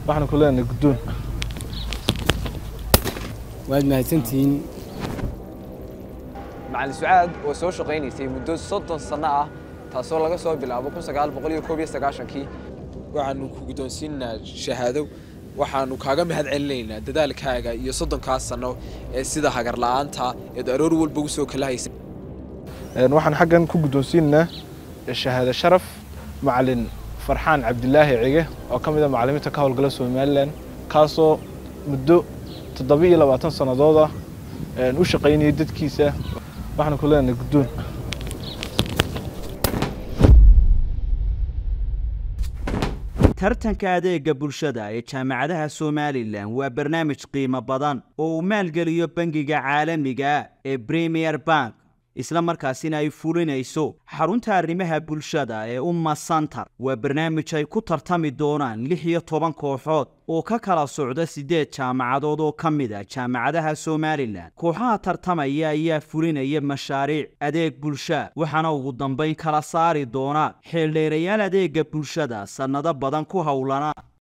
waxaan ku leenahay guddoon waad mahadsantihiin macalin sucaad oo soo shaqaynaysay muddo soddon sanno ah taasoo laga soo bilaabo kun sagaal boqol iyo koob iyo sagaashankii waxaanu ku guddoonsiinaynaa shahaado waxaanu kaaga mahad celinaynaa dadaalkaaga iyo soddonkaas sanno ee sida hagar la'aanta eed aroor walba ugu soo kala haysa waxaan xaggan ku guddoonsiinaynaa shahaado sharaf macalin farxaan cabdilaahi cige oo ka mid a macallimiinta ka howlgala somalilan kaasoo muddo toddoba iyo labaatan sannadood ah u shaqaynayay dadkiisa waxaan ku leenahay guddoon tartanka adeega bulshada ee jaamacadaha somalilan waa barnaamij qiimo badan oo uu maalgeliyo bangiga caalamiga ee premier bank isla markaasina ay fulinayso xarunta arrimaha bulshada ee umma santar waa barnaamij ay ku tartami doonaan lix iyo toban kooxood oo ka kala socda siddeed jaamacadood oo ka mid a jaamacadaha somalilan kooxaha tartamaya ayaa fulinaya mashaariic adeeg bulsha waxaana ugu dambayn kala saari doona xeeldheerayaal adeega bulshada sannado badan ku howlana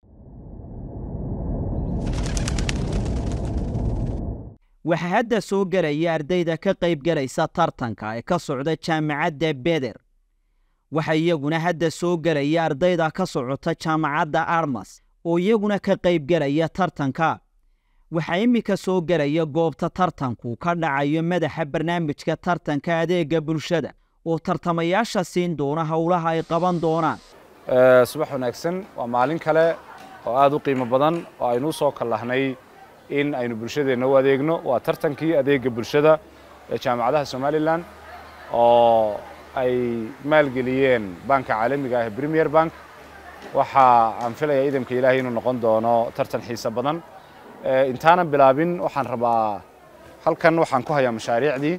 waxaa hadda soo gelaya ardayda ka qayb galaysa tartanka ee ka socda jaamacadda beder waxaa iyaguna hadda soo gelaya ardayda ka socota jaamacadda armas oo iyaguna ka qayb gelaya tartanka waxaa iminka soo gelaya goobta tartanku ka dhacayo madaxa barnaamijka tartanka adeega bulshada oo tartamayaasha siin doona howlaha ay qaban doonaan subax wanaagsan waa maalin kale oo aada u qiimo badan oo aynu u soo kallahnay in aynu bulshadeenna u adeegno waa tartankii adeega bulshada ee jaamacadaha somalilan oo ay maalgeliyeen banka caalamiga ah premier bank waxa aan filayaa idamka ilaahay inuu noqon doono tartan xiise badan intaanan bilaabin waxaan rabaa halkan waxaan ku hayaa mashaariicdii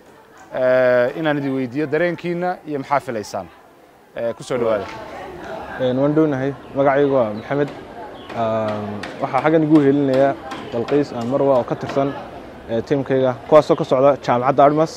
inaan idin weydiiyo dareenkiina iyo maxaa filaysaan ku soo dhawaada waan dhownahay magacaygu waa maxamed waxaa xaggan igu helinayaa dalqiis aan marwa oo ka tirsan tiimkayga kuwaasoo ka socda jaamacadda armas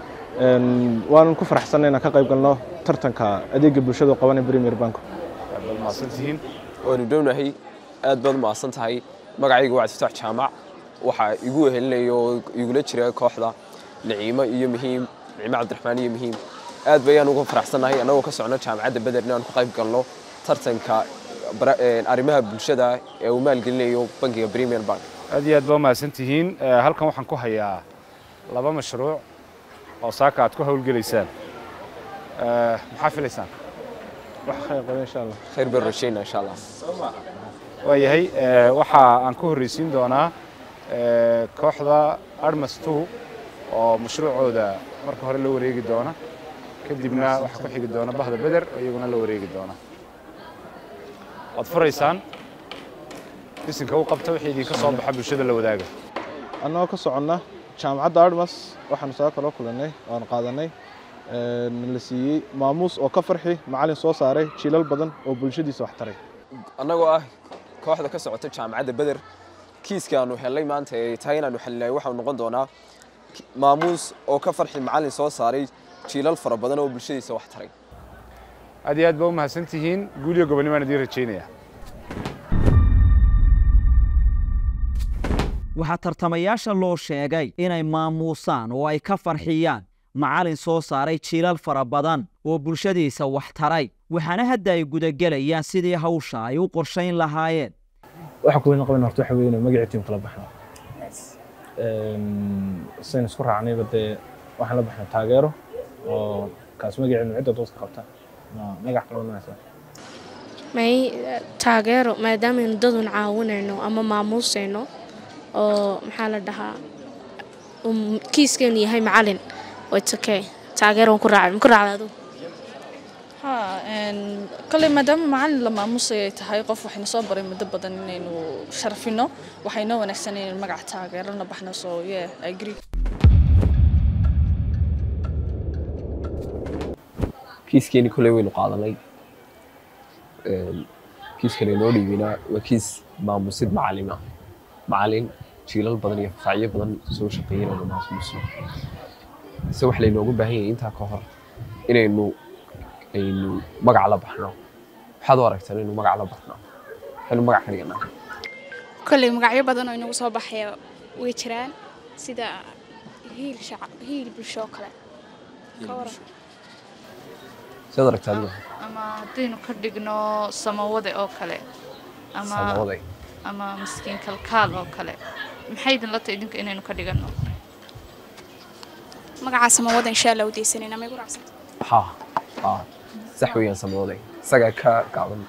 waanan ku faraxsanay inaan ka qayb galno tartanka adeega bulshada oo qabanay premier bank mahadsantihiin waanu dhownahay aad baad umahadsan tahay magacayga waa cabdifatax jaamac waxaa igu wehelinaya oo igula jira kooxda niciimo iyo muhiim niciimo cabdiraxmaan iyo muhiim aad bayaan uga faraxsannahay annagoo ka socno jaamacadda beder inaan ku qayb galno tartanka arrimaha bulshada ee uu maalgelinayo bankiga premier bank aad iyo aad baa umahadsan tihiin halkan waxaan ku hayaa laba mashruuc oo saaka aad ku howlgelaysaan maxaa filaysaan wax khayr qaba insha allah khayr baan rajayna insha allah waayahay waxa aan ku horreysiin doonaa kooxda armas two oo mashruucooda marka hore la wareegi doona kadibna waxaa ku xigi doona bahda beder oo iyaguna la wareegi doona waad furaysaan bisinka u qabta wixii idinka soo baxa bulshada la wadaaga annagoo ka soconna jaamacadda armas waxaanu saa kaloo kulannay oan qaadanay la siiyey maamuus oo ka farxi macallin soo saaray jiilal badan oo bulshadiisa wax taray annagoo ah kooxda ka socota jaamacadda beder kiiskaanu helnay maanta ee tahay inaanu xalinay waxau noqon doonaa maamuus oo ka farxi macallin soo saaray jiilal fara badan oo bulshadiisa wax taray aad iyo aad baa u mahadsan tihiin guuliyo gobonnimaan idiin rajaynaya waxaa tartamayaasha loo sheegay inay maamuusaan oo ay ka farxiyaan macallin soo saaray jiilal fara badan oo bulshadiisa wax taray waxaana hadda ay gudagelayaan sidii hawsha ay u qorshayn lahaayeen waxa kuweyna qaban horta waxa weeye magacii tiim kala baxno sayn isku raacnayba dee waxaan la baxnay taageero oo kaas magaceenu cidda dadka qabta magac kala wanaaagsan may taageero maadaameynu dadun caawinayno ama maamuusayno oo maxaa la dhahaa kiiskeenu yahay macalin okay taageero waan ku raacay ma ku raacda adigu kale maadaama macalin la maamusay ay tahay qof waxayna soo baray muddo badan inaynu sharfino waxaynoo wanaagsan inaynu magaca taageerana baxno so yeah I agree kiiskeeni koley waynu qaadanay kiiskan inoo dhiibinaa waa kiis maamusid macalin ah macalin jiilal badan iyo faacyo badan soo shaqeeyanaynu maamusno se wax laynoogu baahan yahay intaa ka hor inaynu aynu magac la baxno waxaad u aragtaan inaynu magac la baxno waxaynu magac ka dhiganaa kolley magacyo badan oo inagu soo baxaya way jiraan sida hiil shacab hiil bulsho oo kale ka waran sidaad aragtaa adiga ama haddaynu ka dhigno samawade oo kale ama samawaday ama miskiin kalkaal oo kale maxay idin la tahay idinka inaynu ka dhiganno magaca samawada insha allah u deysanayna may ku raacsanta ha ha sax weeyaan samawaday isagaa ka gaaban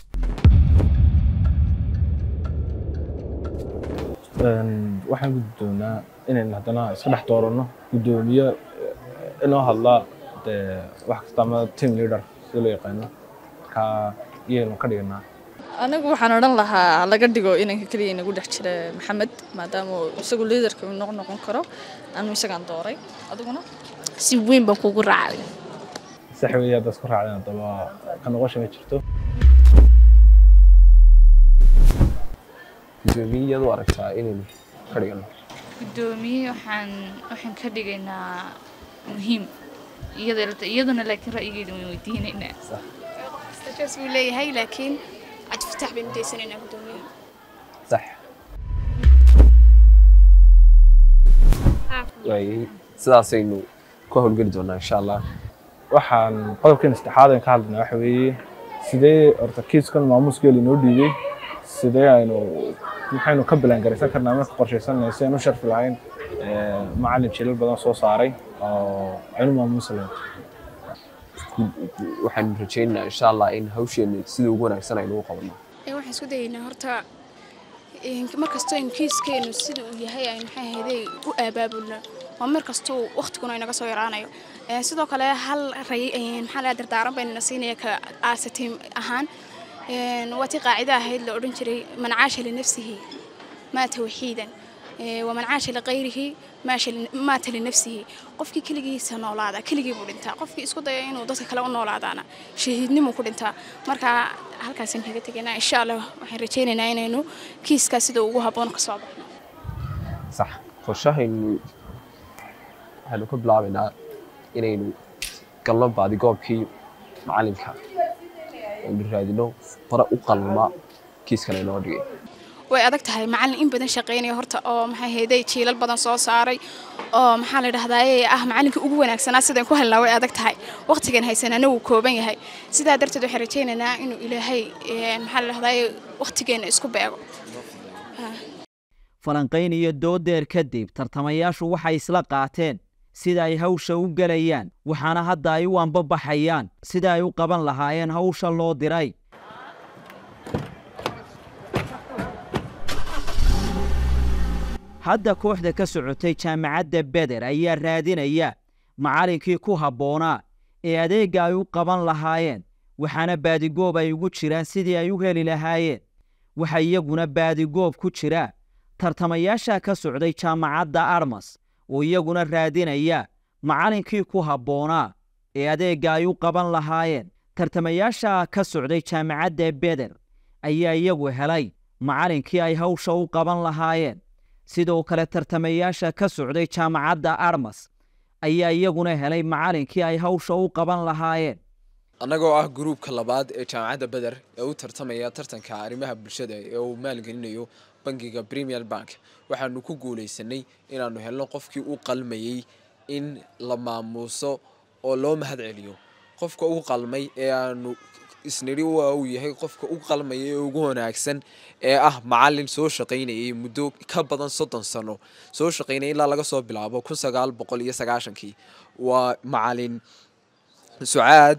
Een, waxaan guddoonaa inaynu haddana iska dhex dooranno guddoomiye eh, inoo hadla dee wax kasta ama team leader sida loo yaqaano ka iyaynu ka dhiganaa anigu waxaan odhan lahaa laga dhigo inanka keliya inagu dhex jira maxamed maadaama uu isagu liidarka uu noqon noqon karo anu isagaan dooray adiguna si weyn baan kugu raacay sax weeye haddaad isku raacdeen haddaba ka noqosha ma jirto gudoomiyadu aragtaa inaynu ka dhigano guddoomiye waxaan waxaan ka dhigaynaa muhiim iyada iyaduna laakiin ra'yigeeda waan weydiinaynaa status buu leeyahay laakiin cabdifatax baynu deysanaynaa guddoomiyaha sax waayey sidaasaynu ku howlgeli doonaa insha allah waxaan qodobkeena saddexaad aan ka hadlaynaa waxa weeye sidee horta kiiskan maamuuskeela inoo dhiibay sidee aynu maxaynu ka bilaangaraysan karnaa marka qorshaysanayna si aynu u sharfi lahayn eh, macallin jilal badan soo saaray oo aynu maamuusi lahayn waxaanu rajaynaynaa insha allah in hawsheena sida ugu wanaagsan aynu u qabanno ee waxaan isku dayaynaa horta een, mar kastoo in kiiskeenu sida uu yahay aynu maxay ahayday u abaabulno waa mar kastuu waqtiguna inaga soo yaraanayo Ee, sidoo kale hal ray een, maxaa laga dardaaran baynana siinaya ka aasatiim ahaan Een, waa tii qaacida ahayd la odhan jiray man caasha linafsihi maata waxiidan Ee, waman caasha liqayrihi maasha li- maata linafsihi qofkii keligiisa noolaada keligii buu dhintaa qofkii isku daya inuu dadka kale u noolaadaana shahiidnimuu ku dhintaa marka halkaasaan kaga tegaynaa insha allah waxaan rajaynaynaa inaynu kiiskaa sida ugu habboon ka soo baxno sax qorshahaynu waxaanu ka bilaabaynaa inaynu galno baadigoobkii macalinka aynu raadino bara u qalma kiiskan inoo dhigay way adag tahay macallin in badan shaqaynaya horta oo maxay hayday jiilal badan soo saaray oo maxaa la dhahdaye ah macallinkii ugu wanaagsanaa sidaan ku helnaa way adag tahay waqtigan haysanana wuu kooban yahay sidaa darteed waxaan rajaynaynaa inuu ilaahay een, maxaa la dhahdaye waqtigeena isku beego falanqayn iyo doodeer kadib tartamayaashu waxay isla qaateen sida ay hawsha u gelayaan waxaana hadda ay u anbabaxayaan sida ay u qaban lahaayeen hawsha loo diray hadda kooxda ka socotay jaamacadda beder ayaa raadinaya macallinkii ku habboonaa ee adeegga ay u qaban lahaayeen waxaana baadigoob ay ugu jiraan sidii ay u heli lahaayeen waxa iyaguna baadigoob ku jira tartamayaasha ka socday jaamacadda armas oo iyaguna raadinaya macallinkii ku habboonaa ee adeegga ay u qaban lahaayeen tartamayaasha ka socday jaamacadda beder ayaa iyagu helay macallinkii ay hawsha u qaban lahaayeen sidoo kale tartamayaasha ka socday jaamacadda armas ayaa iyaguna helay macallinkii ay hawsha u qaban lahaayeen annagoo ah gruubka labaad ee jaamacadda beder ee u tartamaya tartanka arrimaha bulshada ee uu maalgelinayo bangiga premier bank waxaanu ku guulaysanay inaanu helno qofkii u qalmayey in la maamuuso oo loo mahad celiyo qofka u qalmay ee aanu isnidhi waa uu yahay qofka u qalmaya ee ugu wanaagsan ee ah macalin soo shaqaynayay muddo ka badan soddon sano soo shaqaynaya ilaa laga soo bilaabo kun sagaal boqol iyo sagaashankii waa macalin sucaad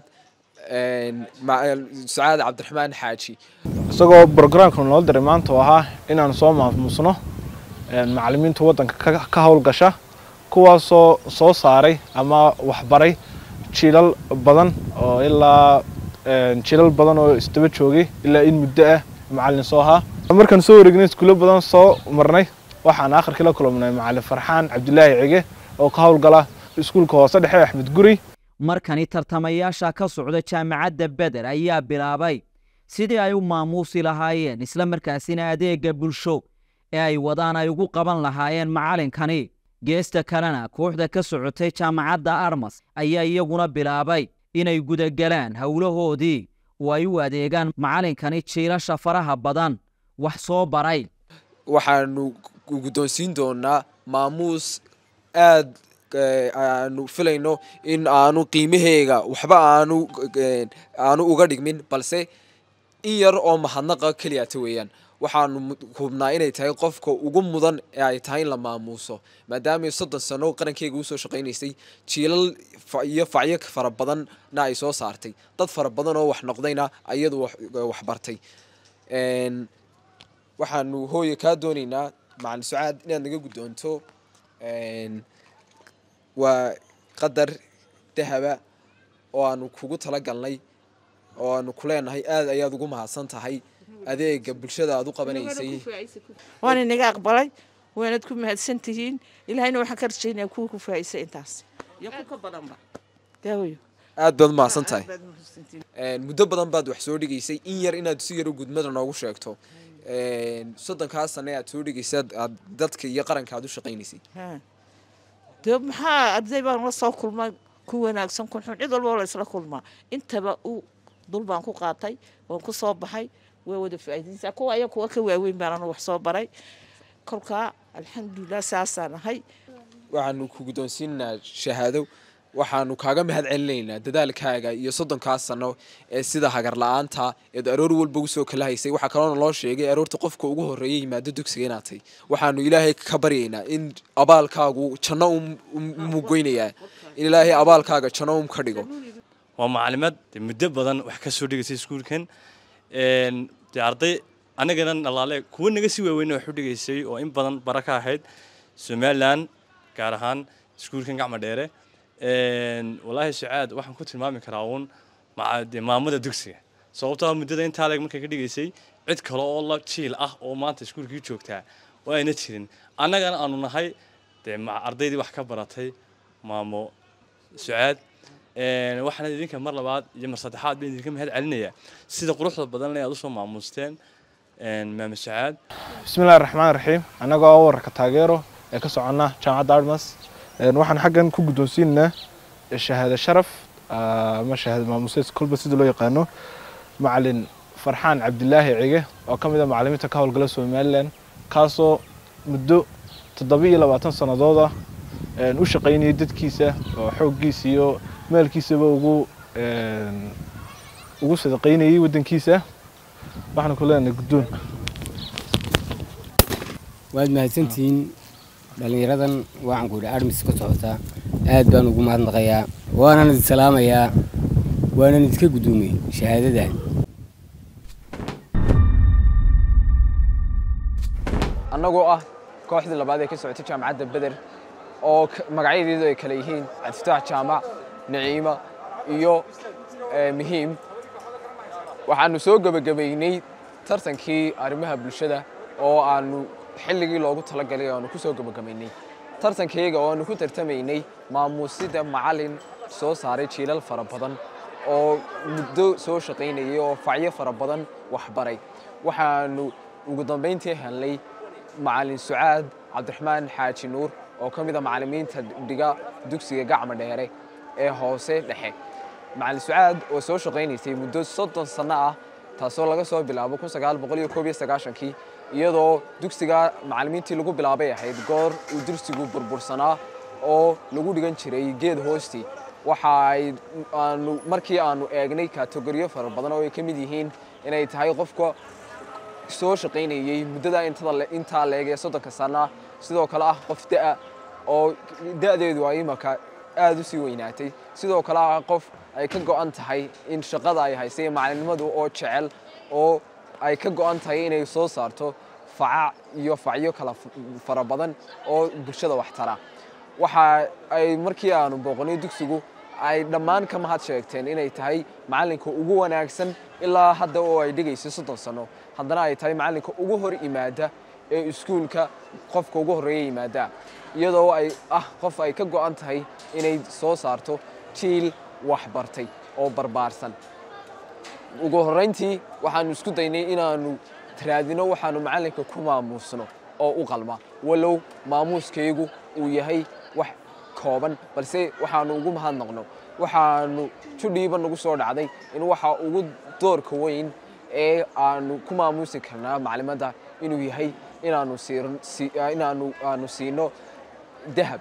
sucaad cabdiraxmaan xaaji isagoo brograamkan loo diray maanta oo ahaa inaan soo maamusno macallimiinta waddanka ka- ka howlgasha kuwaasoo soo saaray ama waxbaray jiilal badan oo ilaa jiilal badan oo isdaba joogay ilaa in muddo ah macallin soo ahaa markaan soo wareegnay iskuulo badan soo marnay waxaan akhirkii la kulmnay macallin farxaan cabdilaahi cige oo ka howlgala iskuulka hoose dhexe axmed guri markani tartamayaasha ka socda jaamacadda beder ayaa bilaabay sidii ay u maamuusi lahaayeen isla markaasina adeegga bulsho ee ay wadaan ay ugu qaban lahaayeen macallinkani geesta kalena kooxda ka socotay jaamacadda armas ayaa iyaguna bilaabay inay gudagelaan howlahoodii oo ay u adeegaan macallinkani jiilasha faraha badan wax soo baray waxaanu guddoonsiin doonaa maamuus aad aanu filayno in aanu qiimaheega waxba aanu aanu uga dhigmin balse in yar oo mahadnaqa keliyata weeyaan waxaanu hubnaa inay tahay qofka ugu mudan ee ay tahay in la maamuuso maadaama soddon sano qarankeyga usoo shaqaynaysay jiilal iyo facyo fara badanna ay soo saartay dad fara badan oo wax noqdayna iyadu wax bartay waxaanu hooye kaa doonaynaa macalin sucaad inaad naga guddoonto waa qadar dahaba oo aanu kugu tala galnay oo aanu ku leenahay aad ayaad ugu mahadsan tahay adeega bulshada aad u qabanaysay waan inaga aqbalay waanad ku mahadsan tihiin ilaahayna waxaan ka rajaynaya kuwa ku faa'isa intaas iyo ku ka badanba daawayo aad baad umahadsan tahay muddo badan baad wax soo dhigaysay in yar inaad si yaro gudmada noogu sheegto soddonkaa sane aad soo dhigaysay aad dadka iyo qaranka aad u shaqaynaysay dee maxaa arday baan la soo kulmay ku wanaagsan kun xun cid walba la isla kulmaa intaba u dul baan ku qaatay waan ku soo baxay waa wada faa'iidaysaa kuwa aya kuwa ka waaweyn baan anu wax soo baray kolkaa alxamdulilah saasaan ahay waxaanu ku guddoonsiinaa shahaado waxaanu kaaga mahad celinaynaa dadaalkaaga iyo soddonkaa sano ee sida hagar la-aanta eed aroor walba usoo kala haysay waxaa kaloona loo sheegay aroorta qofka ugu horreeya yimaado dugsiga inaad tahy waxaanu ilaahay ka baryaynaa in abaalkaagu janno umugoynayaa in ilaahay abaalkaaga janno um ka dhigo waa macalimaad muddo badan wax ka soo dhigaysay iskuulkan dee arday anagana nalaale kuwa naga sii waaweyna wax u dhigaysay oo in badan bara ka ahayd somalilan gaar ahaan iskuulkan gacma dheere walaahi sucaad waxaan ku tilmaami karaa uun de maamada dugsiga sababtoo muddada intaa leeg markay ka dhigaysay cid kale oo la jiil ah oo maanta iskuulkii joogtaa waa ayna jirin annagana aanu nahay dee ardaydii wax ka baratay maamo sucaad waxaana idinka mar labaad iyo mar saddexaad baan idinka mahad celinayaa sida quruxda badan le aad usoo maamuusteen maamo sucaad bismillahi raxmaan raxiim annagoo wararka taageero ee ka soconna jaamacadda armas waxaan xaggan ku guddoonsiinaynaa shahaado sharaf ama shahaado maamuuseed kolba sida loo yaqaano macalin farxaan cabdilaahi cige oo ka mid a macalimiinta ka howlgala somalilan kaasoo muddo toddoba iyo labaatan sannadood ah u shaqaynayay dadkiisa oo xooggiisa iyo maalkiisaba ugu ugu sadaqaynayay waddankiisa waxaan ku leenahay guddoon waad mahadsantihiin dhallinyaradan waxaan ku yidhi armis ka socotaa aad baan ugu mahadnaqayaa waanan idin salaamayaa waanan idinka guddoomiyey shahaadadan annagoo ah kooxdii labaad ee ka socotay jaamacadda beder oo magacyadeedu ay kale yihiin cabdifataax jaamac naciima iyo muhiim waxaanu soo gebagabaynay tartankii arrimaha bulshada oo aanu xilligii loogu talagalay aanu ku soo gebagabaynay tartankayga oo aanu ku tartamaynay maamuusida macalin soo saaray jiilal fara badan oo muddo soo shaqaynayay oo facyo fara badan waxbaray waxaanu ugu dambayntii helnay macalin sucaad cabdiraxmaan xaaji nuur oo ka mid a macallimiinta dhiga dugsiga gacma dheere ee hoose dhexe macalin sucaad oo soo shaqaynaysay muddo soddon sanno ah taasoo laga soo bilaabo kun sagaal boqol iyo koob iyo sagaashankii iyadoo dugsiga macallimiintii lagu bilaabay ahayd goor uu dugsigu burbursanaa oo lagu dhigan jiray geed hoostii waxa ay aanu markii aanu eegnay kategoriyo fara badan oo ay ka mid yihiin inay tahay qofka soo shaqaynayey muddada intaa leeg ee soddonka sana sidoo kale ah qof da'a oo da'deedu ay imaka aad u sii weynaatay sidoo kale ah qof ay ka go'an tahay in shaqada ay haysay macalinimadu oo jecel oo ay ka go'an tahay inay soo saarto faca iyo facyo kala fara badan oo bulshada wax tara waxa ay markii aanu booqanay dugsigu ay dhammaan ka mahad sheegteen inay tahay macalinka ugu wanaagsan ilaa hadda oo ay dhigaysay soddon sano haddana ay tahay macalinka ugu hor yimaada ee iskuulka qofka ugu horreeya yimaada iyadoo ay ah qof ay ka go'an tahay inay soo saarto jiil wax bartay oo barbaarsan ugu horrayntii waxaanu isku daynay inaanu raadino waxaanu macalinka ku maamuusno oo u qalma walow maamuuskaygu uu yahay wax kooban balse waxaanu ugu mahadnaqno waxaanu judhiiba nagu soo dhacday in waxa ugu doorka weyn ee aanu ku maamuusi karnaa maclimadda inuu yahay inaanu siir- si- inaanu aanu siino dahab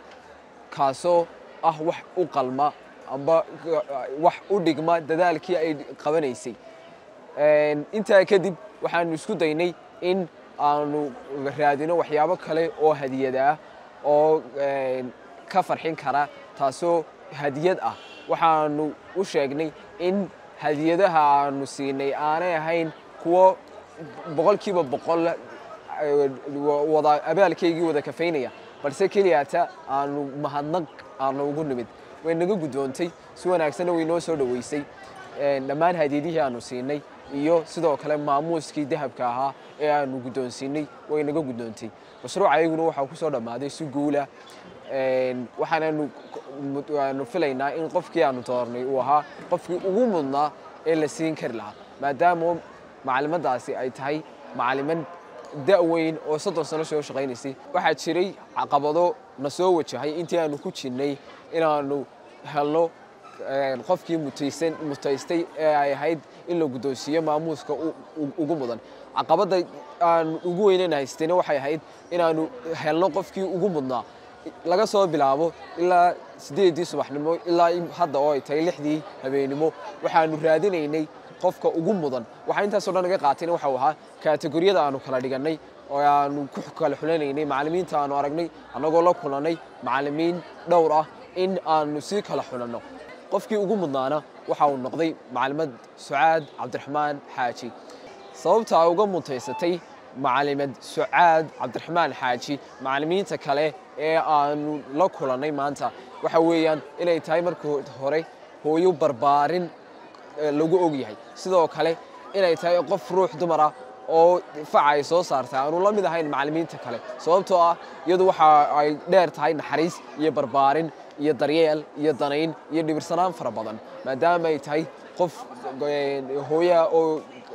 kaasoo ah wax u qalma amba wax u dhigma dadaalkii ay qabanaysay Een, intaa kadib waxaanu isku daynay in aanu raadino waxyaabo kale oo hadiyad ah oo een, ka farxin kara taasoo hadiyad ah waxaanu u sheegnay in hadiyadaha aanu siinay aanay ahayn kuwo boqolkiiba boqol eh, wada abaalkaygii wada kafaynaya balse keliyata aanu mahadnaq aanu ugu nimid way naga guddoontay si wanaagsanna way noo soo dhoweysay Een, dhammaan hadiyadihii aanu siinay iyo sidoo kale maamuuskii dahabka ahaa ee aanu guddoonsiinay way naga guddoontay mashruuca ayaguna waxaa ku soo dhammaaday si guula Een, waxaananu aanu filaynaa in qofkii aanu doornay uu ahaa qofkii ugu mudnaa ee la siin kari lahaa maadaama macalimaddaasi ay tahay macaliman da-weyn oo soddon sano soo shaqaynaysay waxaa jiray caqabado na soo wajahay intii aanu ku jirnay inaanu helno een, qofkii mutaysan mutaystay ee ay ahayd in la guddoonsiiyo maamuuska u- u- ugu mudan caqabadda aan ugu weynana haystayna waxay ahayd inaanu helno qofkii ugu mudnaa laga soo bilaabo ilaa siddeedii subaxnimo ilaa in- hadda oo ay tahay lixdii habeenimo waxaanu raadinaynay qofka ugu mudan waxaa intaasoo dhan naga qaatayna waxau ahaa kaategoriyada aanu kala dhigannay oo aanu ku kala xulanaynay macallimiinta aanu aragnay annagoo la kulannay macallimiin dhowr ah in aanu sii kala xulanno qofkii ugu mudnaana waxa uu noqday macalimad sucaad cabdiraxmaan xaaji sababta ay uga mutaysatay macalimad sucaad cabdiraxmaan xaaji macallimiinta kale ee aanu la kulannay maanta waxa weeyaan inay tahay markii hore hooyo barbaarin eh, lagu og yahay sidoo kale inay tahay qof ruux dumar ah oo faca ay soo saartay aanu la mid ahayn macallimiinta kale sababtoo ah iyadu waxa ay dheer tahay naxariis iyo barbaarin iyo daryeel iyo danayn iyo dhibirsanaan fara badan maadaama ay tahay qof eh, hooya oo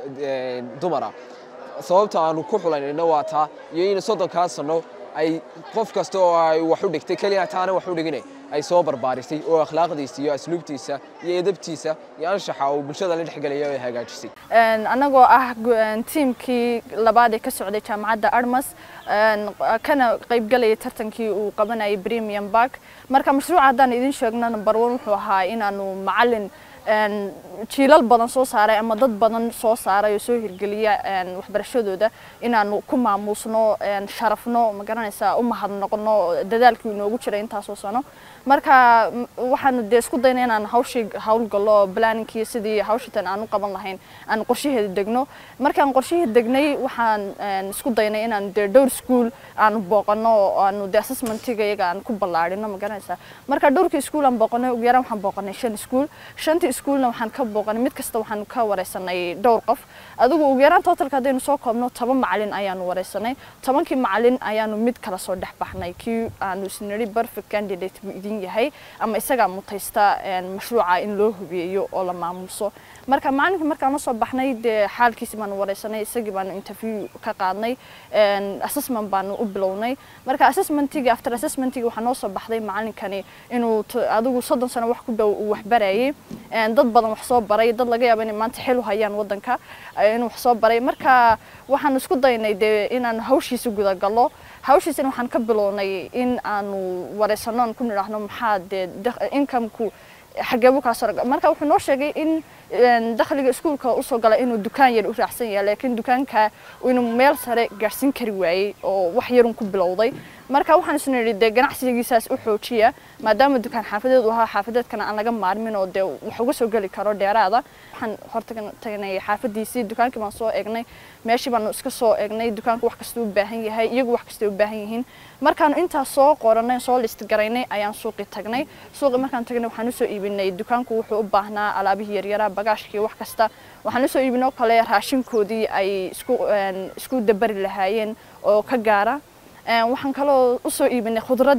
eh, dumara sababta aanu ku xulanayno waa taa iyo in soddonkaa sano ay qof kasta oo ay wax u dhigtay keliya taana wax u dhigine ay soo barbaarisay oo akhlaaqdiisa iyo asluubtiisa iyo edabtiisa iyo anshaxa uu bulshada la dhexgelaya ay hagaajisay Een, annagoo ah gu- een, tiimkii labaad ee ka socday jaamacadda armas een, kana qaybgalayay tartankii uu qabanayay premium bark marka mashruuca haddaan idin sheegno number one wuxuu ahaa inaanu macalin een, jiilal badan soo saaray ama dad badan soo saaray oo soo hirgeliya een, waxbarashadooda inaanu ku maamuusno een, sharafno ma garanaysaa u mahadnoqno dadaalkii inoogu jiray intaasoo sano marka m- waxaanu dee isku dayna inaan hawshii hawlgallo planningkii sidii hawshitan aan u qaban lahayn aan qorshaheeda degno markaan qorshaheeda degnay waxaan een, isku daynay inaan dee dhowr school aanu booqano oo aanu dee assessmentiga iyaga aan ku ballaarino ma garanaysaa marka dhowrkii school aan booqanay ugu yaraan waxaan booqanay shan school shantii schoolna waxaan ka booqanay mid kasta waxaan ka wareysanay dhowr qof adigu ugu yaraan totalka haddaynu soo koobno toban macalin ayaanu wareysanay tobankii macalin ayaanu mid kala soo dhex baxnay kii aanu isniri perfect candidate buu idin yahay ama isagaa mutaysta een, mashruuca in loo hubiyeeyo oo la maamuuso marka macalinka markaan la soo baxnay dee xaalkiisi baanu wareysanay isagii baanu interview ka qaadnay een, assessment baanu u bilownay marka assessmentigii after assessmentigii waxaa noo soo baxday macalinkani inuu t- adigu soddon sano wax ku dhow uu waxbarayay een, dad badan wax soo baray dad laga yaabo inay maanta xil u hayaan wadanka eh, inuu wax soo baray marka waxaan isku daynay dee inaan hawshiisa gudagallo hawshiisana waxaan ka bilownay in aanu wareysano aan ku nidhaahno maxaa dee dak- incomeku xageebu kaa soo marka wuxuu noo sheegay in een, dakhliga iskuulka usoo gala inuu dukaan yar u raacsan yahay laakiin dukaanka inuu meel sare gaarhsiin kari waayey oo wax yarun ku bilowday marka waxaan isna nidhi dee ganacsigiisaas u xoojiya maadaama dukaan xaafadeed uu ahaa xaafadeedkana aan laga maarmin oo dee wax uga soo geli karo dheeraada waxaan horta tagnay xaafadiisii dukaankii baan soo eegnay meeshii baanu iska soo eegnay dukaanku wax kasta u baahan yahay iyagu wax kasta u baahan yihiin markaanu intaas soo qoranay soo list garaynay ayaan suuqii tagnay suuqii markaan tagnay waxaan usoo iibinay dukaanku wuxuu u baahnaa alaabihii yaryaraa bagaashkii wax kasta waxaan usoo iibinay oo kale raashinkoodii ay isku isku dabari lahaayeen oo ka gaara waxaan kaloo usoo iibinay khudradii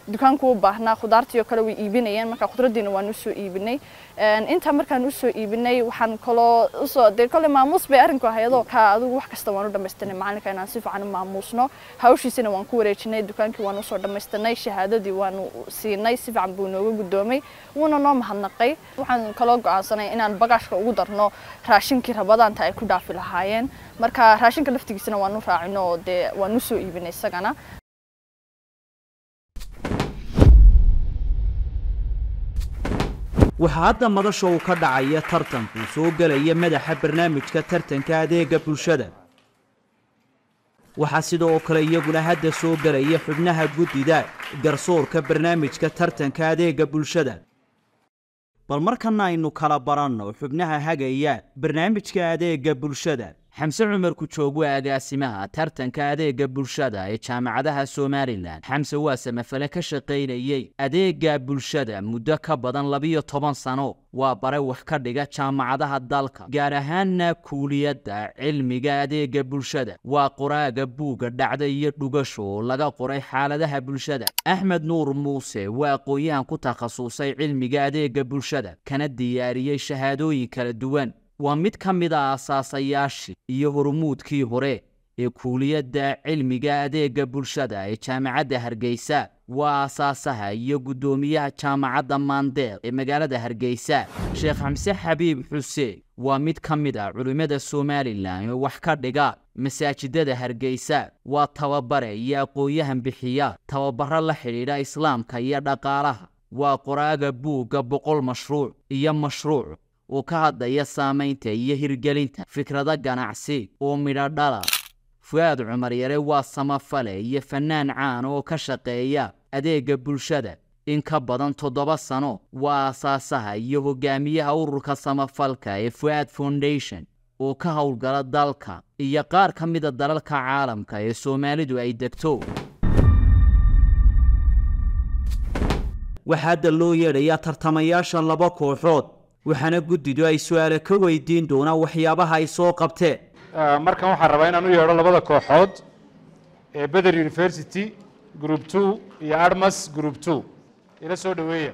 dukaanku u baahnaa khudaartii oo kale way iibinayeen marka khudraddiina waan usoo iibinay intaa markaan usoo iibinay waxaan kaloo usoo dee kole maamuus bay arrinku ahayadoo ka adigu wax kasta waan u dhammaystanay macalinka inaan si fiican u maamuusno hawshiisina waan ku wareejinay dukaankii waan usoo dhammaystanay shahaadadii waanu siinay si fiican buu nooga guddoomay wuuna noo mahadnaqay waxaan kaloo go'aansanay inaan bagaashka ugu darno raashinkii rabadaanta ay ku dhaafi lahaayeen marka raashinka laftigiisana waan u raacino oo dee waan usoo iibinay isagana waxaa hadda madasha uu ka dhacaya tartanku soo gelaya madaxa barnaamijka tartanka adeega bulshada waxaa sidoo kale iyaguna hadda soo gelaya xubnaha guddida garsoorka barnaamijka tartanka adeega bulshada bal markana aynu kala baranno xubnaha hagaya barnaamijka adeega bulshada xamse cumar kujoog waa agaasimaha tartanka adeega bulshada ee jaamacadaha somalilan xamse waa samafale ka shaqaynayey adeega bulshada muddo ka badan labiyo toban sano waa bare wax ka dhiga jaamacadaha dalka gaar ahaanna kuuliyadda cilmiga adeega bulshada waa qoraaga buugga dhacda iyo dhugasho oo laga qoray xaaladaha bulshada axmed nuur muuse waa aqoon-yahan ku takhasusay cilmiga adeega bulshada kana diyaariyey shahaadooyin kala duwan waa mid ka mid a aasaasayaashii iyo hormuudkii hore ee kuuliyadda cilmiga adeega bulshada ee jaamacadda hargeysa waa aasaasaha iyo guddoomiyaha jaamacadda maandeer ee magaalada hargeysa sheekh xamse xabiib xuseen waa mid ka mid ah culimmada somalilan oo wax ka dhiga masaajidada hargeysa waa tababare iyo aqoon-yahan bixiya tababaro la xidhiidha islaamka iyo dhaqaalaha waa qoraaga buugga boqol mashruuc iyo mashruuc oo ka hadlaya saamaynta iyo hirgelinta fikrado ganacsi oo midho dhala fu-aad cumar yare waa samafale iyo fannaan caan oo ka shaqeeya adeega bulshada in ka badan toddoba sano waa aasaasaha iyo hogaamiyaha ururka samafalka ee fu-aad foundation oo ka howlgala dalka iyo qaar ka mida dalalka caalamka ee soomaalidu ay degto waxaa hadda loo yeedhayaa tartamayaasha laba kooxood waxaana guddidu ay su-aale ka weydiin doonaan waxyaabaha ay soo qabteen markan waxaan rabaa inaan u yeedho labada kooxood ee beder university group two iyo armas group two ila soo dhoweeya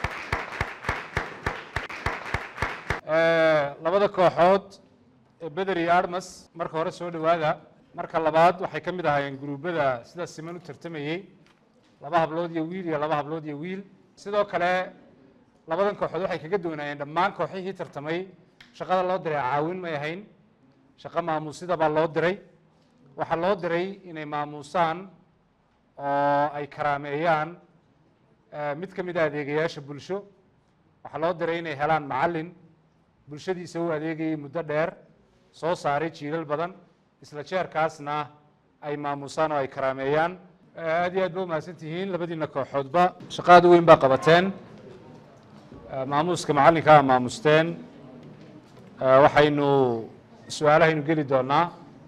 labada kooxood ee beder iyo armas marka hore soo dhowaada marka labaad waxay ka mid ahaayeen gruubada sida siman u tartamayey laba hablood iyo wiil iyo laba hablood iyo wiil sidoo kale labadan kooxood waxay kaga doonaayeen dhammaan kooxihii tartamay shaqada loo diray caawin may ahayn shaqo maamuusida baa loo diray waxaa loo diray inay maamuusaan oo ay karaameeyaan mid ka mid a adeegayaasha bulsho waxaa loo diray inay helaan macallin bulshadiisa u adeegayay muddo dheer soo saaray jiilal badan isla jeerkaasna ay maamuusaan oo ay karaameeyaan aad iyo aad ba umahadsan tihiin labadiina kooxoodba shaqaada weyn baa qabateen maamuuska macallinka a maamusteen waxaynu su-aalahaynu geli doonaa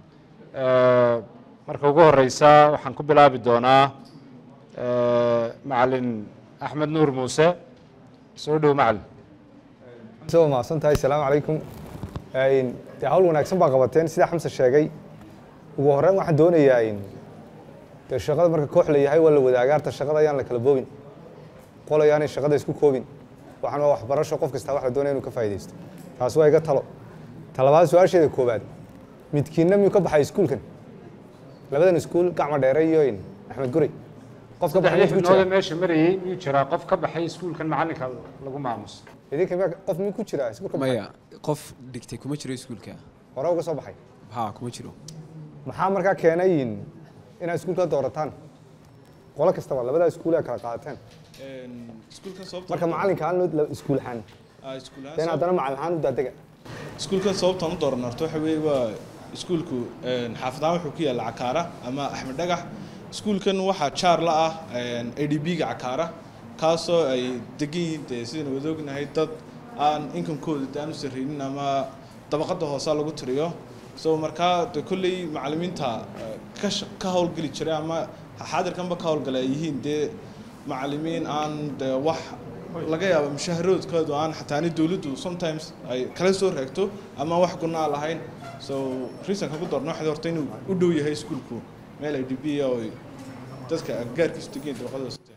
marka ugu horeysa waxaan ku bilaabi doonaa macalin axmed nuur muuse soo dhow macalin soo mahadsan tahay asalaamu calaykum dee hawl wanaagsan baa qabateen sida xamse sheegay ugu horreyn waxaan doonayaa dee shaqada marka koox la yahay waa la wadaagaarta shaqada ayaan la kala boobin qol ayaanay shaqada isku koobin waxaan waa waxbarasho qof kastaa wax la doonaya inuu ka faa'iidaysto taas waa iga talo talabaad su-aasheeda koowaad midkiinna miyuu ka baxay iskuulkan labadan iskuul gacma dheere iyo axmed gurey qof ka baxay saddexdii xubnooda meesha marayey miyuu jiraa qof ka baxay iskuulkan macallinka lagu maamuso idinka miyaa qof miyuu ku jiraa iskuul ka baxay maya qof dhigtay kuma jiro iskuulka hore uga soo baxay ha kuma jiro maxaa markaa keenay inaad iskuulka doorataan qolo kastaba labadaa iskuul kala qaadateen marka macallinka aan iskuul ahaan den haddana macallin ahaan u daadega iskuulkan sababtaan u dooran horta waxa weeye waa iskuulku xaafadahaan wuxuu ku yaalla cakaara ama axmed dhagax iskuulkan waxaa jaar la ah a d b-ga cakaara kaasoo ay degan yihiin dee sidaynu wada ognahay dad aan inkamkooda de aan u sarreynin ama dabaqadda hoosaa lagu tiriyo so markaa de kolley macallimiinta ka ka howlgeli jiray ama xaadirkanba ka howlgala ay yihiin dee macallimiin aan de wax laga yaabo mushaaharoodkoodu aan xataa ani dowladdu sometimes ay kala soo reegto ama wax gunaa lahayn so reasonka ku doorno waxay horta inuu u dhow yahay iskuulku meel ay dhibiya oo dadka agagaarkiisu degeen dabaqada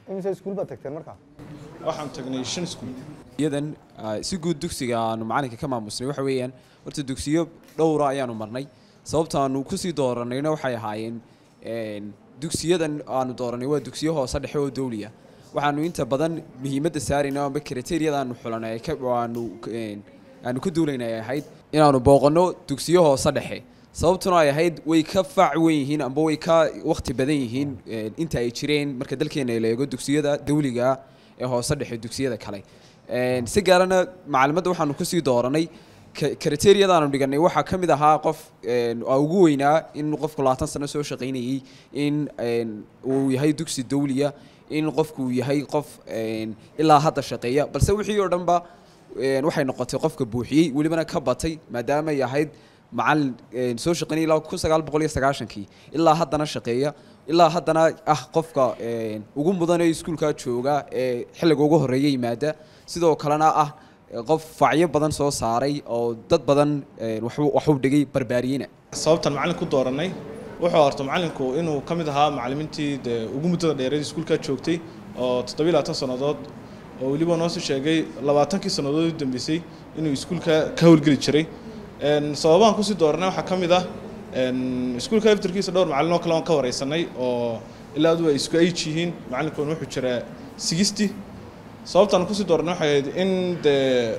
imise iskuul baad tagteen markaa waxaan tagnay shan iskuul iyadan ah, si guud dugsiga aanu macalinka ka maamusnay waxa weeyaan horta dugsiyo dhowra ayaanu marnay sababta aanu kusii dooranayna waxay ahaayeen een, dugsiyadan aanu dooranay waa dugsiyo hoose dhexe oo dowliya waxaanu inta badan muhiimadda saarayna amba kriteeriyada aanu xulanay ay ka- oo aanu een, aanu ka duulaynay ay ahayd inaanu booqanno dugsiyo hoose dhexe sababtuna ay ahayd way ka faac weyn yihiin amba way ka waqti badan yihiin een, inta ay jireen marka dalkeena la eego dugsiyada dawliga ee hoose dhexe dugsiyada kale Een, si gaarana macalimadda waxaanu kusii dooranay kriteeriyada aanu dhiganay waxaa ka mid ahaa qof een, aa ugu weynaa in qofku labaatan sano soo shaqaynayey in een, uu yahay dugsi dawliya in qofku uu yahay qof een, ilaa hadda shaqeeya balse wixii oo dhanba een, waxay noqotay qofka buuxiyey welibana ka batay maadaama ay ahayd macalin een, soo shaqaynayay ilaa kun sagaal boqol iyo sagaashankii ilaa haddana shaqeeya ilaa haddana ah qofka een, ugu mudan ee iskuulka jooga ee xilliga ugu horreeya yimaada sidoo kalena ah eh, qof facyo badan soo saaray oo dad badan een, waxu- waxu dhigay barbaariyena sababtan macalin ku dooranay wuxuu horta macalinku inuu ka mid ahaa macalimiintii dee ugu muddada dheereed iskuulka joogtay oo toddobiyo labaatan sannadood oo weliba noo soo sheegay labaatankii sannadood u dambeysay inuu iskuulka ka howlgeli jiray Een, sababahan kusii dooranay waxaa ka mid ah een, iskuulka laftarkiisa dhowr macalin oo kale aan ka wareysanay oo ilaa adu ay isku age yihiin macalinkoon wuxuu jiraa sixty sababtaan kusii dooranay waxay ahayd in dee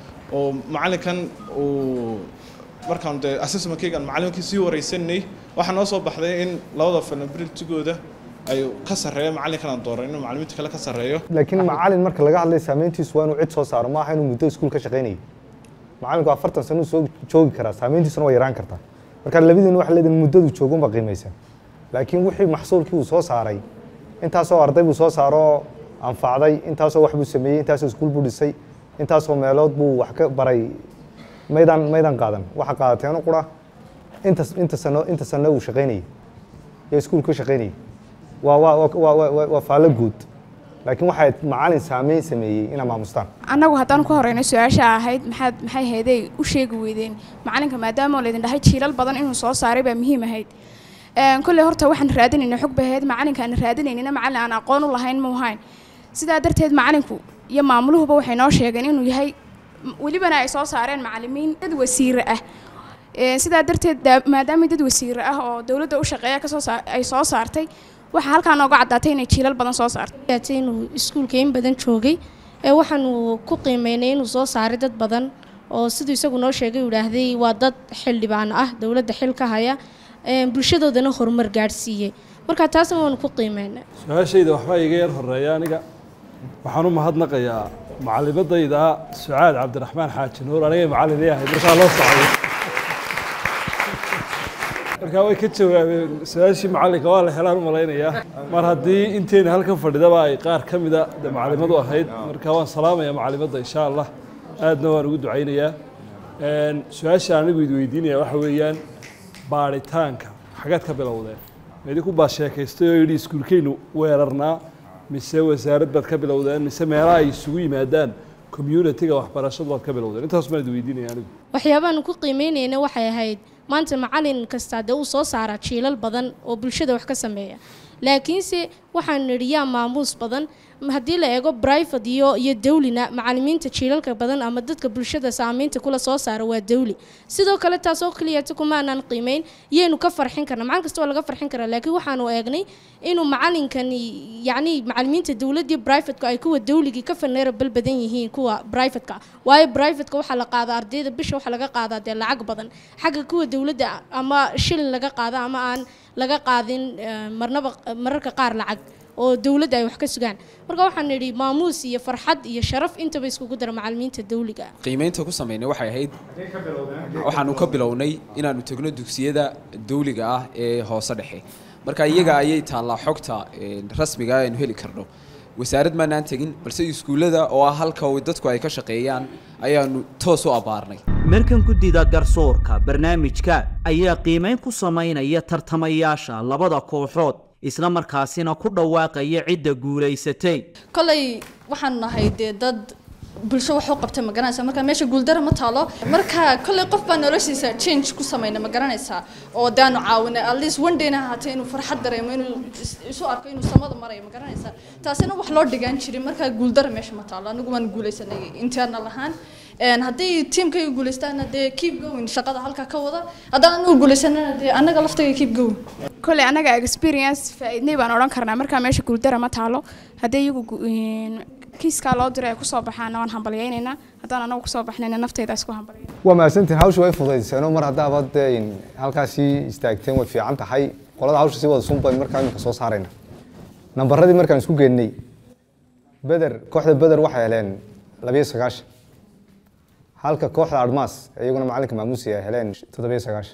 oo macalinkan uu markaan dee assessmentkaygaan macalinkii sii wareysanay waxaa noo soo baxday in labada falnabilitigooda ay ka sarreeyo macalinkan aan dooran inuu macalimiinta kale ka sarreeyo laakiin macalin marka laga hadlay saameyntiisu waa inuu cid soo saaro maaha inuu muddo iskuul ka shaqaynayay macalinku afartan sano uu soo joogi karaa saameyntiisuna waa yaraan kartaa marka labadiina waxa leedahay muddadu joogunba qiimaysan laakiin wixii maxsuulkii uu soo saaray intaasoo arday buu soo saaroo anfacday intaasoo wax buu sameeyey intaasoo iskuul buu dhisay intaasoo meelood buu wax ka baray maydaan maydaan qaadan waxa qaadateeno qura inta inta sano inta sano uu shaqaynayay ee iskuul ka shaqaynayay waa waa waa waa waa waa faallo guud laakiin waxay macalin saameyn sameeyey inaa maamustaan annagu haddaan ku horeyno su-aasha ahayd maxaad maxay hayday u sheegi weydeen macalinka maadaama laydin dhahay jiilal badan inuu soo saaray baa muhiim ahayd Een, kolley horta waxaan raadinayna xog bay ahayd macalinka aan raadinaynina macalin aan aqoon u lahayn ma ahayn sidaa darteed macalinku iyo maamuluhuba waxay noo sheegeen inuu yahay m- welibana ay soo saareen macalimiin dad wasiire ah Een, sidaa darteed daa- maadaama dad wasiire ah oo dowladda u shaqeeya kasoo saa- ay soo saartay waxaa halkaa nooga caddaatay inay jiilal badan soo saartay yaatay inuu iskuulka in badan joogay ee waxaanu ku qiimeynay inuu soo saaray dad badan oo siduu isagu noo sheegay uu idhaahday waa dad xildhibaan ah dowladda xil ka haya een, bulshadoodana horumar gaadhsiiyey marka taasna waanu ku qiimeynay su-aashayda waxbaa iga yar horeeya aniga waxaan u mahadnaqayaa macalimadayda sucaad cabdiraxmaan xaaji nuur anigay macallin ii ahayd markaa loo socday markaa way ka jawaabeen su-aashii macallinka waa la helaan u malaynayaa mar haddii inteyna halkan fadhidaba ay qaar ka mida de macalimadu ahayd marka waan salaamaya macalimadda insha allah aadna waan ugu ducaynayaa Een, su-aasha anigu idi weydiinaya waxa weeyaan baaritaanka xagaad ka bilowdeen idinku baa sheekaystay oo yidhi iskuulkeynu weerarnaa mise wasaarad baad ka bilowdeen mise meelaha ay isugu yimaadaan communitiga waxbarashadu baad ka bilowdeen intaas baan idi weydiinaya anigu waxyaabaanu ku qiimeynayna waxay ahayd maanta macalin kasta dee uu soo saaraa jiilal badan oo bulshada wax ka sameeya laakiinse waxaanu nidhi yaa maamuus badan m- haddii la eego brivate iyo iyo dawlina macalimiinta jiilalka badan ama dadka bulshada saamaynta kula soo saara waa dawli sidoo kale taasoo keliyata kumaanan qiimeyn yaynu ka farxin karna macalin kasta waa laga farxin karaa laakiin waxaanu eegnay inuu macalinkani yacni macalimiinta dowladii brivateka ay kuwa dawligii ka faneerabal badan yihiin kuwa brivateka waayo brivateka waxaa la qaadaa ardayda bisha waxaa laga qaadaa dee lacag badan xagga kuwa dowladda ama shilin laga qaada ama aan laga qaadin eh, marnaba mararka qaar lacag oo dowladda ay wax ka sugaan marka waxaan nidhi maamuus iyo farxad iyo sharaf intaba iskugu dara macalimiinta dawliga ah qiimeynta ku sameynay waxay ahayd waxaanu ka bilownay inaanu tegno dugsiyada dawliga ah ee hoose dhexe marka iyaga ayay taallaa xogta een, rasmiga ah aynu heli karno wasaarad maanaan tegin balse iskuullada oo ah halka uu dadku ay ka shaqeeyaan ayaanu toos u abbaarnay markan guddida garsoorka barnaamijka ayaa qiimayn ku samaynaya tartamayaasha labada kooxood isla markaasina ku dhawaaqaya cidda guulaysatay kolay waxaan nahay dee dad bulsho wax u qabtay ma garanaysaa marka meesha guuldara ma taalo marka kolley qof baa noloshiisa change ku samayna ma garanaysaa oo daanu caawinay at least one dayna ahaatay inuu farxad dareemo inuu is- isu arko inuu samada marayo ma garanaysaa taasina wax loo dhigaan jirin marka guuldara meesha ma taalo anigu waan guulaysanay internal ahaan Een, haddii tiimkayga guulaystaana dee keep going shaqada halkaa ka wada haddaan anigu guulaysanana dee annaga laftayga keep going kolley anaga experience faa'iidnay baan odhan karnaa markaa meesha guuldara ma taalo haddii iyagu gu- een, kiiskaa loo diray ay kusoo baxaana waan hambalyaynaynaa haddaan anagu kusoo baxnayna naftayda isku hambalya waa mahadsantihin hawsha way fudaydseeno mar haddaaba dee in halkaasii istaagteen way fiican tahay qolada hawsha sii wada sun bayn markaa iminka soo saarayna nambaradii markaan isku geennay beder kooxda beder waxay heleen labiyo sagaashan halka kooxda admaas iyaguna macalinka maamuusi ay heleen toddobiyo sagaashan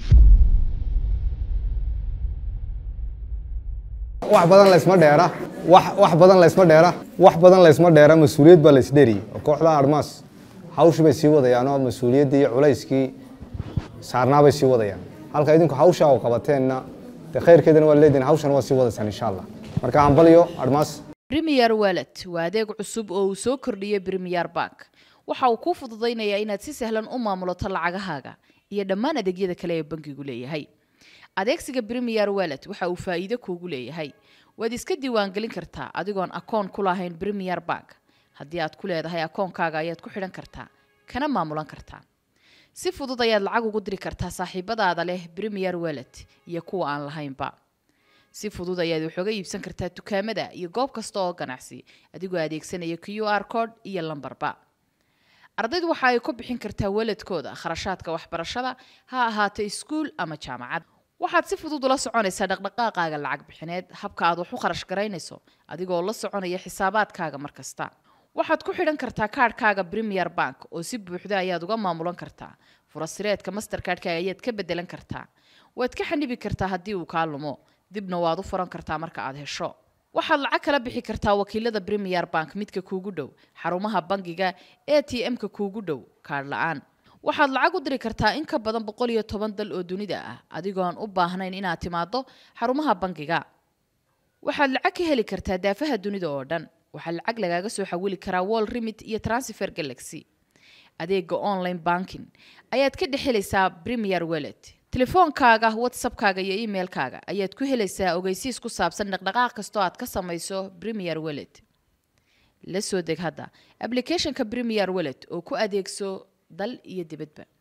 wax badan laysma dheera wax wax badan laysma dheera wax badan laysma dheera mas-uuliyad baa laysdheriyey oo kooxda admaas hawshii bay sii wadayaan oo mas-uuliyaddii iyo culayskii saarnaa bay sii wadayaan halka idinku hawshaa oo qabateenna dee khayrkeedana waa leedihin hawshana waa sii wadaysaan insha allah marka hambalyo admaas Premier Wallet waa adeeg cusub oo uu soo kordhiyey Premier Bank. Waxa uu kuu fududaynayaa inaad si sahlan u maamulato lacagahaaga iyo dhammaan adeegyada kale ee bankigu leeyahay. Adeegsiga Premier Wallet waxa uu faa'iido kuugu leeyahay. Waad iska diiwaangelin kartaa adigoon akoon ku lahayn Premier Bank. Haddii aad ku leedahay akoonkaaga ayaad ku xidhan kartaa, kana maamulan kartaa. Si fudud ayaad lacag ugu diri kartaa saaxiibadaada leh Premier Wallet iyo kuwa aan lahaynba. si fudud ayaad wax uga iibsan kartaa dukaamada iyo goob kasta oo ganacsi adigoo adeegsanaya q r code iyo lambarba ardaydu waxa ay ku bixin kartaa waladkooda kharashaadka waxbarashada ha ahaato iskuul ama jaamacad waxaad si fudud ula soconaysaa dhaqdhaqaaqaaga lacag bixineed habka aad wax u kharash garaynayso adigoo la soconaya xisaabaadkaaga mar kasta waxaad ku xidhan kartaa kaadhkaaga premier bank oo si buuxda ayaad uga maamulan kartaa furasireedka mastercardka ayaad ka bedelan kartaa waad ka xanibi kartaa haddii uu kaa lumo dibna waad u furan kartaa marka aad hesho waxaad lacag kala bixi kartaa wakiilada premier bank midka kuugu dhow xarumaha bangiga a t m-ka kuugu dhow kaadh la-aan waxaad lacag u diri kartaa in ka badan boqol iyo toban dal oo dunida ah adigoon u baahnayn inaad timaado xarumaha bangiga waxaad lacag ka heli kartaa daafaha dunida oo dhan waxaa lacag lagaaga soo xawili karaa wall remit iyo transfer galaxy adeega online banking ayaad ka dhex helaysaa premier wallet telefoonkaaga whatsappkaaga iyo emailkaaga ayaad ku helaysaa ogeysiis ku saabsan dhaqdhaqaaq kastoo aad ka samayso premier wallet la soo deg hadda applicationka premier wallet oo ku adeegso dal iyo dibadba